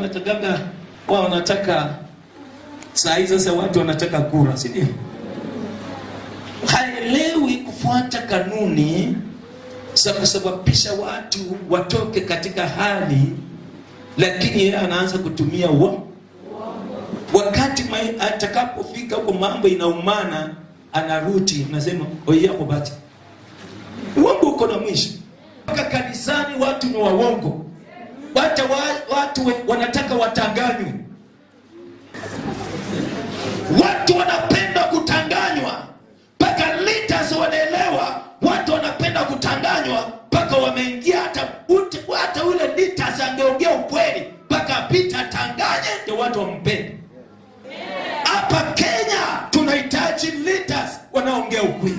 Natakaga wao wanataka saa hii sasa, watu wanataka kura, si ndio? Haelewi kufuata kanuni za kusababisha watu watoke katika hali, lakini yeye anaanza kutumia uongo. Wakati mai- atakapofika huko mambo inaumana, anarudi nasema oiyako bati uongo uko na mwisho. Mpaka kanisani watu ni waongo, hata wa, watu we- wanataka watanganywe. Watu wanapenda kutanganywa, mpaka leaders wanaelewa watu wanapenda kutanganywa, mpaka wameingia hata ute- hata ule leaders angeongea ukweli, mpaka apita atanganye, ndio watu wampende. Hapa Kenya tunahitaji leaders wanaongea ukweli.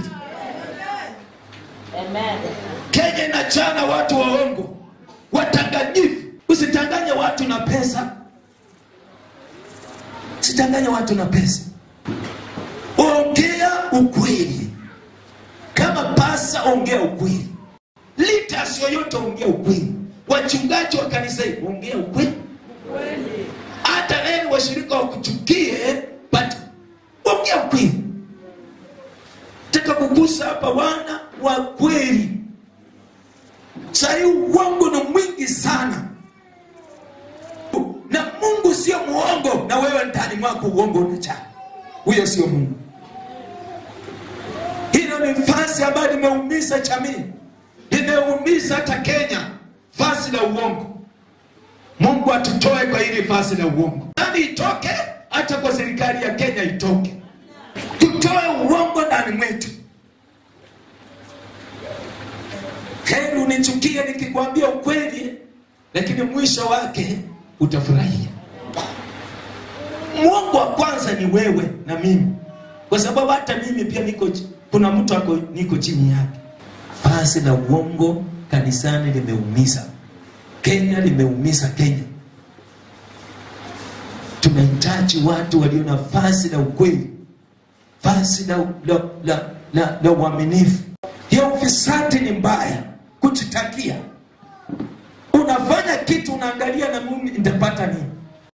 Amen. Kenya inachana watu waongo, watanganyifu. Usitanganye watu na pesa, usitanganye watu na pesa. Ongea ukweli. Kama pasa, ongea ukweli. Leaders yoyote, ongea ukweli. Wachungaji wa kanisa hili, ongea ukweli. Hata leo washirika wakuchukie, but ongea ukweli. Taka kugusa hapa wana wa kweli. Sahii uongo ni mwingi sana, na Mungu sio muongo, na wewe ndani mwako uongo unajaa. Huyo sio Mungu. Hilo ni fasi ambayo limeumiza jamii, limeumiza hata Kenya, fasi la uongo. Mungu atutoe kwa hili fasi la uongo, nani itoke, hata kwa serikali ya Kenya itoke, tutoe uongo ndani mwetu. Heri unichukie nikikwambia ukweli, lakini mwisho wake utafurahia. Mwongo wa kwanza ni wewe na mimi, kwa sababu hata mimi pia niko, chi- kuna mtu ako niko chini yake. Fasi la uongo kanisani limeumiza Kenya, limeumiza Kenya. Tunahitaji watu walio na fasi la ukweli, fasi la, la, la, la, la uaminifu. Hiyo ufisadi ni mbaya, kujitakia. Unafanya kitu unaangalia na mimi nitapata nini?